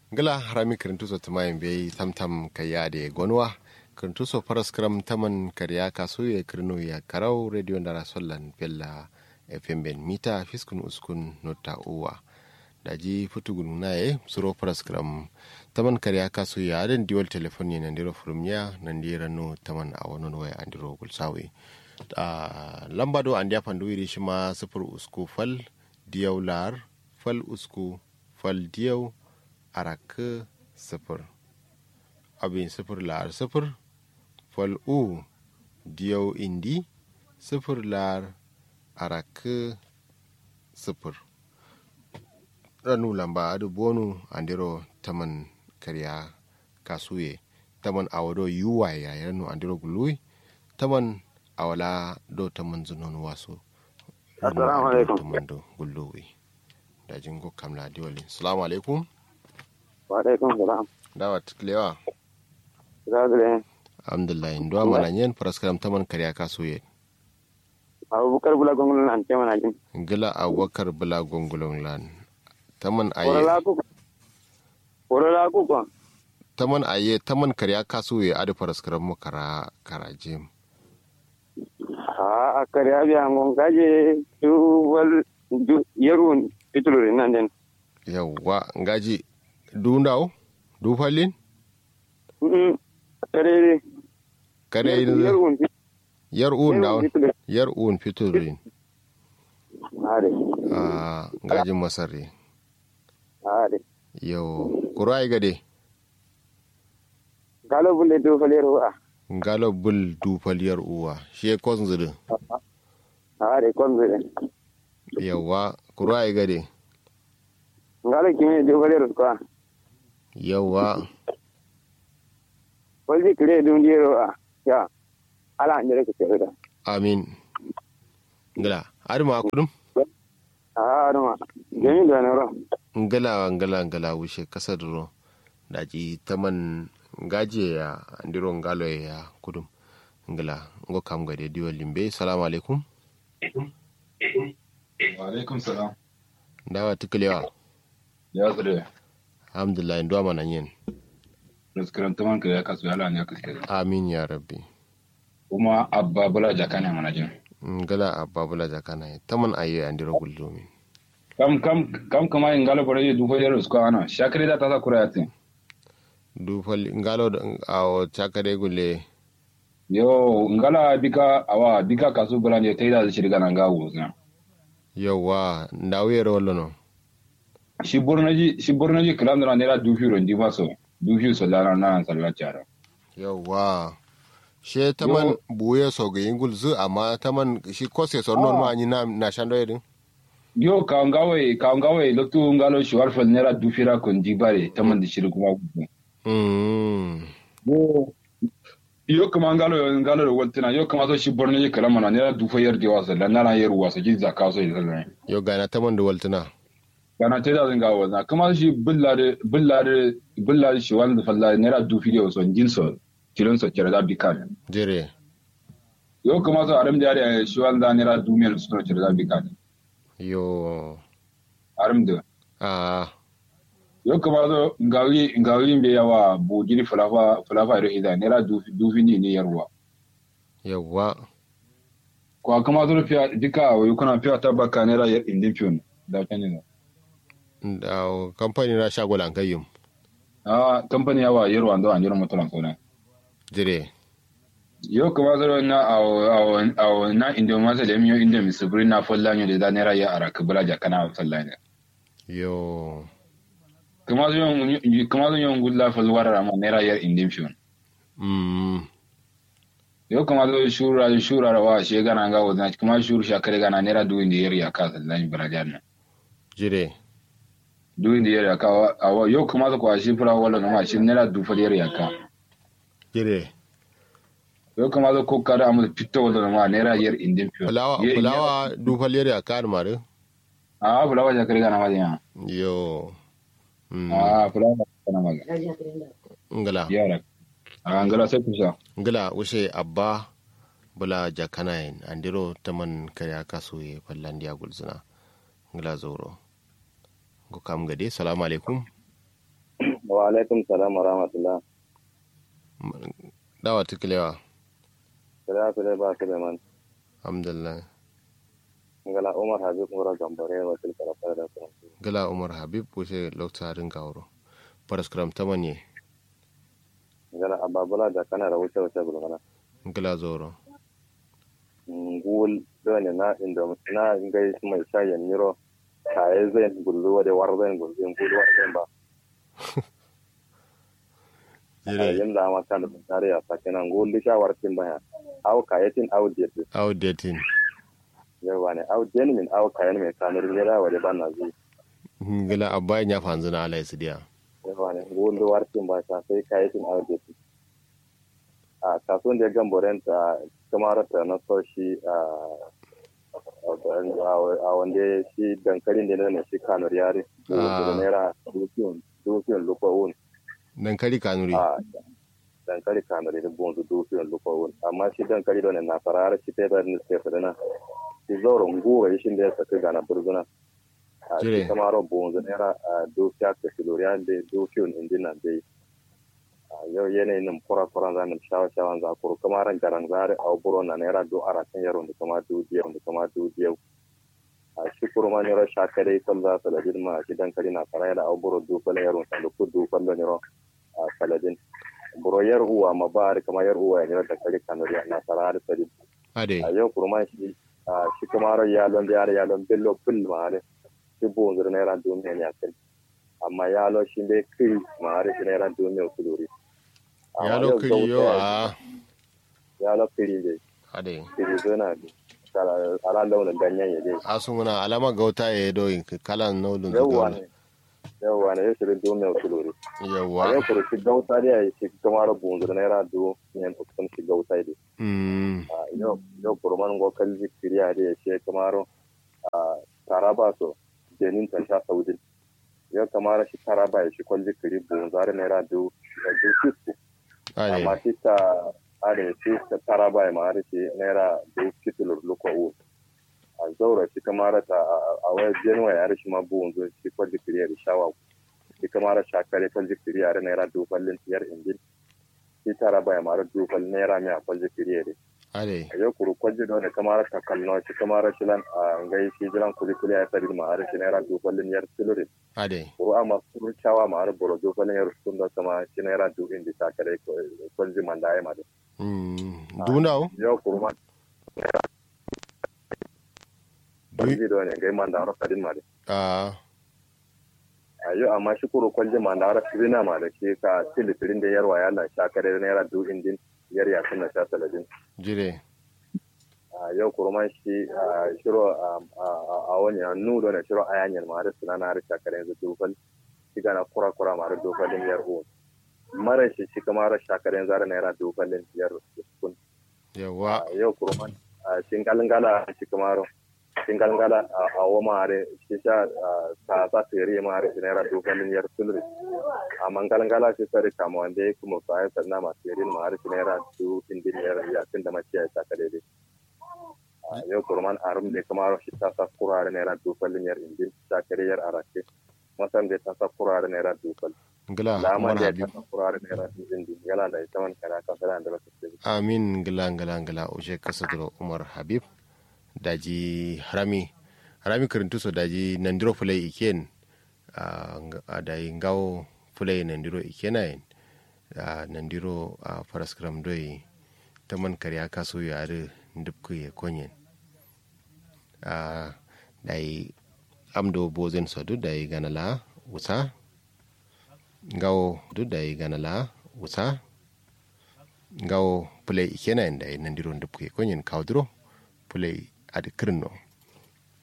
gala harami kirintuso tumayin bai tamtam kaya da gonwa kirintuso faras kram taman karya kaso ya kirno ya karau radio da rasollan bella fm ben mita fiskun uskun nota uwa da ji futugun na ye suro faras kram taman karya kaso ya adin diwal telefoni nan diro furumya nan dira no taman a wani waya an diro gulsawe lamba do an dia fandu iri shi ma sifir usku fal diyau lar fal usku fal diyau araka sifir abin sifir lar sifir fal u diyau indi sifir lar araka sifir ranu lamba adu bonu andiro taman karya kasuye taman awado yuwa ya ranu andiro gului taman awala do taman zunon waso assalamu alaikum taman do gulluwi da jingo kamla diwali assalamu alaikum wa alaikum salam dawa tiklewa zagire alhamdulillah ndo mana yen paraskaram taman karya kasuye abubakar bula gongon nan ce mana jin gila abubakar bula gongulon lan taman aye korola ku korola ku ko taman aye taman karya kasuye adu paraskaram mu kara karajem a akari abi angon gaje du wal du yerun pituluri nan den yawwa ngaji du ndaw du falin mm kare kare yerun yar un ndaw yar un fiturin are a ngajin masarri are yau kuro ai gade galo bulle du falero a ngalo bul du faliyar uwa shi ya kwan zudu are kon zure yawa kuro ai gade ngalo kimi du falero ko yawa walji kire du ndiro a ya ala ndire ke tere amin ngala har ma kudum a arma jemi da naro ngala ngala ngala wuce kasar ro daji taman ngaje ya andiro ngalo ya kudum ngala ngo kam gade diwa limbe salamu alaikum wa alaikum salam dawa tukalewa ya tsire alhamdulillah ndo mana yin raskaran taman ka ya kasu yala ne kaskare amin ya rabbi kuma abba bula jaka ne mana jin ngala ababula jakana taman aye andiro gullumin kam kam kam kama in galo bore du ko yero sko ana shakre da ta sa kura yatin du fal ngalo awo chakare gulle yo ngala bika awa bika kasu bula ne taida da shirga nan gawo zan yawa ndawiyere wallo no shi bornaji shi bornaji kalam da ne ra du firo ndi maso du firo so lana nan sallan cara yawa she taman buye so ga yingul zu amma taman shi kose so non ma ni na na shando yedin yo ka ngawe ka ngawe loktu ngalo shi warfal ne ra du fira kon di bare taman da shirga kuma mm yo yo kama ngalo ngalo da waltina yo kama so shi bornaji kalam na ne ra du fo yardi wasa lana na yeru wasa ji zakka so yi sallan yo gana taman da waltuna kana te da zinga wazna kuma shi billare billare billare shi wanda falla nera du video so jin so kilon so kira da bikan jere yo kuma so aram da ya shi wanda nera du mil so kira da bikan yo aram da a yo kuma so ngawi ngawi be yawa bo giri fulafa fulafa ro ida nera du du fini ne yarwa yawa ko kuma so fiya dika wa kuna fiya tabaka nera yar indin fiyon da kanin da kamfani na shagolan kayyum a company yawa yarwa ndo an yarwa mutulan sona jere yo kuma zaro na awo awo na indo masa da miyo indo mi subri na folla nyo da nera ya ara kabula ja kana salla ne yo kuma zo yon kuma zo yon gulla fol warara ma nera ya indo fiyon mm yo kuma zo shura shura wa she gana ga wazna kuma shuru sha kare gana nera du indi yeri ya ka salla ni barajan na jere du indi yeri ya ka awo yo kuma zo kwa shi fura wala na ma shi nera du fol yeri ya ka jere yo kuma zo ko kada amu pitto wala na ma nera yer indo fiyon fulawa fulawa du faliyar ya kar mare a fulawa ja kare gana ma ya yo mm a fulawa kana ma ngala yara a ngala sai kusa ngila ushe abba bula jakanayin andiro taman kaya kaso ye fallandiya gulzuna ngila zoro go kam gade salamu alaikum wa alaikum salam wa rahmatullah dawa tukulewa kira su dai ba su da man alhamdulillah ngala umar habib ngora gambare wa til kara fara da kuma gala umar habib wuce lokta rin gawuro paraskram tamanye ngala ababula da kana da wuce wuce gulmana gala zoro ngul dole na inda na ngai mai shayen niro kaye zai gullu da war zai gullu ngul war zai ba jire yin da ma kan tare a sakina ngul di shawar tin baya aw kayetin aw diet outdating yawa ne aw den min aw kayen mai kanur ne da wale ban na zai gala abba ya fanzu na alai su diya yawa ne ngul di war tin ba ta sai kayetin aw diet a kasuwan da ya gamboren ta kamar ta na so shi a wanda shi dankalin da ne shi kanur yare da naira dukiyon dukiyon lokowun dankali kanuri a dankali kanur da bonzu dukiyon lokowun amma shi dankali da ne na farar shi ta yi ne sai fadana shi zauren gowa shi da ya saka gana burzuna a Jire. shi kamar bonzu naira dukiya ka filoriyan da dukiyon indina dai a yau yanayin nan kura kura za mu shawa shawan za kuru kuma ran garan zare a buro na naira do ara kan yaro da kuma du biyau da kuma du biyau a shi kuru ma nero shaka dai kan za su ladin ma shi dan kari na fara da a buro du fala yaro da ku du fala nero a saladin buro yar uwa ma ba da kuma yar uwa ya nero da kari kanuri na fara da sadin ade a yau kuru ma shi a shi kuma ran yalon da yare yalon bello fil ma ne shi bu zur naira du ne ya kai amma yalo shi dai kai ma har shi naira du ne ku duri ya lokiri yo a ya la firi de ade firi zona de kala ala launin ganyen ya de asu muna alama gauta ya do kalan nodun yawwa ne yawwa ne ya shirin do mai kuluri a yawa yau kuru shi gauta da ya shi kamar bunzu da naira do ne ukun shi gauta de mm a yau yau kuru man go kalli firiya da ya shi kamar a taraba so jenin ta sha saudi yau kamar shi taraba ya shi kwalli firi bunzu da naira do do fisko amma ade shi ta are shi ta taraba ya ma shi naira do kitulur luko a zaura shi kamar ta a wayar januwa ya rashi ma buwan zo shi kwalli kiriya da shawa shi kamar shakare kwalli kiriya da naira dufallin tiyar injin shi tara baya mara dufal naira mai a kwalli kiriya da ade a yau kuru kwalli da wani kamar ta kallo shi kamar shi lan a ngai shi jiran kuli kuli ya tsari ma har shi naira dufallin yar tulurin ade kuru amma kuru shawa ma har boro dufallin yar sun da sama shi naira du inji shakare kwalli man da ya ma da mm dunao yau kuru ma kwalli da wani ngai man da har sadin ma da a ayo amma shi kuro kwalje ma na ra sirina ma da ke ka tilitirin da yarwa ya na sha kare naira du indin yar ya suna sha saladin jire a yau kuro man shi a shiro a wani hannu da na shiro ayanyar ma da suna na ra sha kare yanzu dufal shi gana kura kura ma da dufalin yar uwa mara shi shi kama ra sha kare yanzu naira dufalin yar kun yawa a yau kuro man a shingalin gala shi kama ro shingalin gala a wa ma da shi sha sa sa tere ma da shi naira dufalin yar sulri a mangalan gala shi sari kama wanda ya kuma sa ya sanna ma tere ma da shi naira du indin yar ya tun da maciya ta kare dai a yau kuro man arum da kama ro shi ta sa kura da naira dufalin yar indin ta kare yar arake masan da ta sa kura da naira dufal ngila lama umar da habib ta sa kura da naira indin yana da ita man kana kan sana da rasu amin ngila ngila ngila uje kasadro umar habib daji harami harami kirintu so daji nandiro fulai iken a dayi ngawo fulai nandiro ikenayin a nandiro a paraskram doi taman karya kaso yare ndupku ye konyen a dayi amdo bozen sodu dayi ganala usa ngawo du dayi ganala usa ngawo fulai ikenayin dayi nandiro ndupku ye konyen kawdro fulai adi kirno